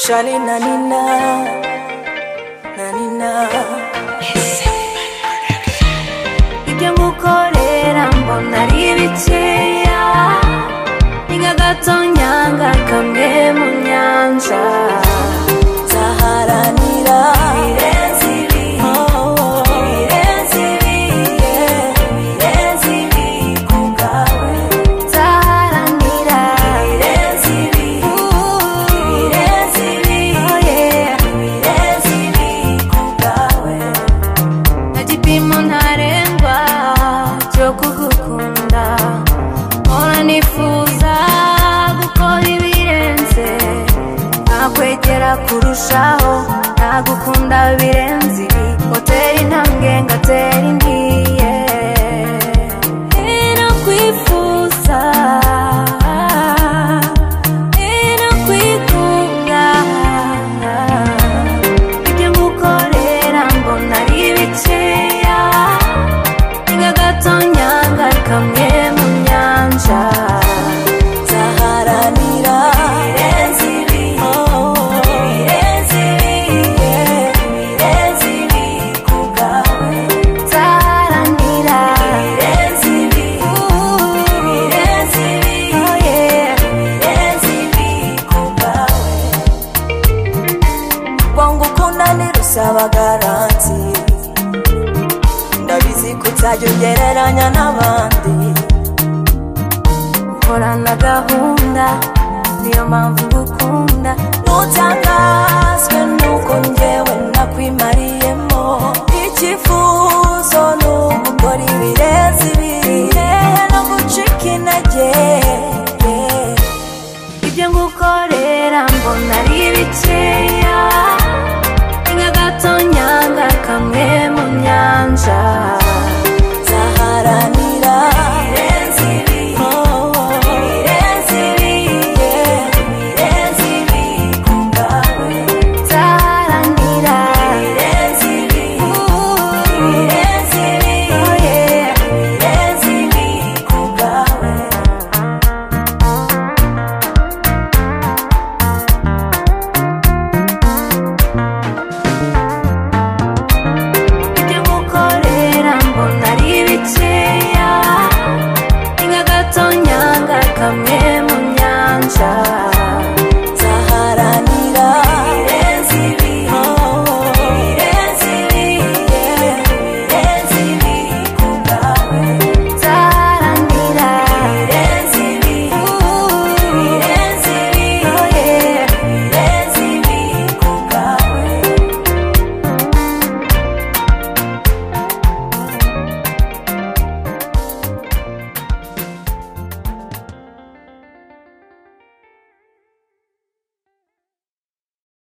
Shali na nina, na nina Ibyo ngukorera mbona ari bikeya Ni nka gatonyanga kamwe mu nyanja Nzaharanira ibirenze ibi Ibirenze ibi Ibirenze ibi ku bwawe Nzaharanira ibirenze ibi Ibirenze ibi Ibirenze ibi ku bwawe nta gipimo ntarengwa cyo kugukunda mpora nifuza gukora ibirenze nakwegera kurushaho nagukunda birenze ibi hoteli ntambwe ngatera indi yeah. inakwifuza inakwikunda ibyo ngukorera mbona ari bikeya ni nka gatonyanga kamwe mu nyanja nzaharanira ibirenze ibi ibirenze ibi ibirenze ibi ku bwawe nzaharanira ibirenze ibi ibirenze ibi ibirenze ibi ku bwawe wangu ukunda ntirusaba garanti ndabizi ko utajya ugereranya n'abandi ukorana gahunda niyo mpamvu ngukunda ntutangazwe nuko njyewe nakwimariyemo icyifuzo ni ugukora ibirenze ibi hehe no gucika intege yeah ibyo ngukorera mbona ari bikeya ni nka gatonyanga kamwe mu nyanja nzaharanira ibirenze ibi ibirenze ibi ibirenze ibi ku bwawe nzaharanira ibirenze ibi ibirenze ibi ibirenze ibi ku bwawe ibyo ngukorera mbona ari bikeya ni nka gatonyanga kamwe mu nyanja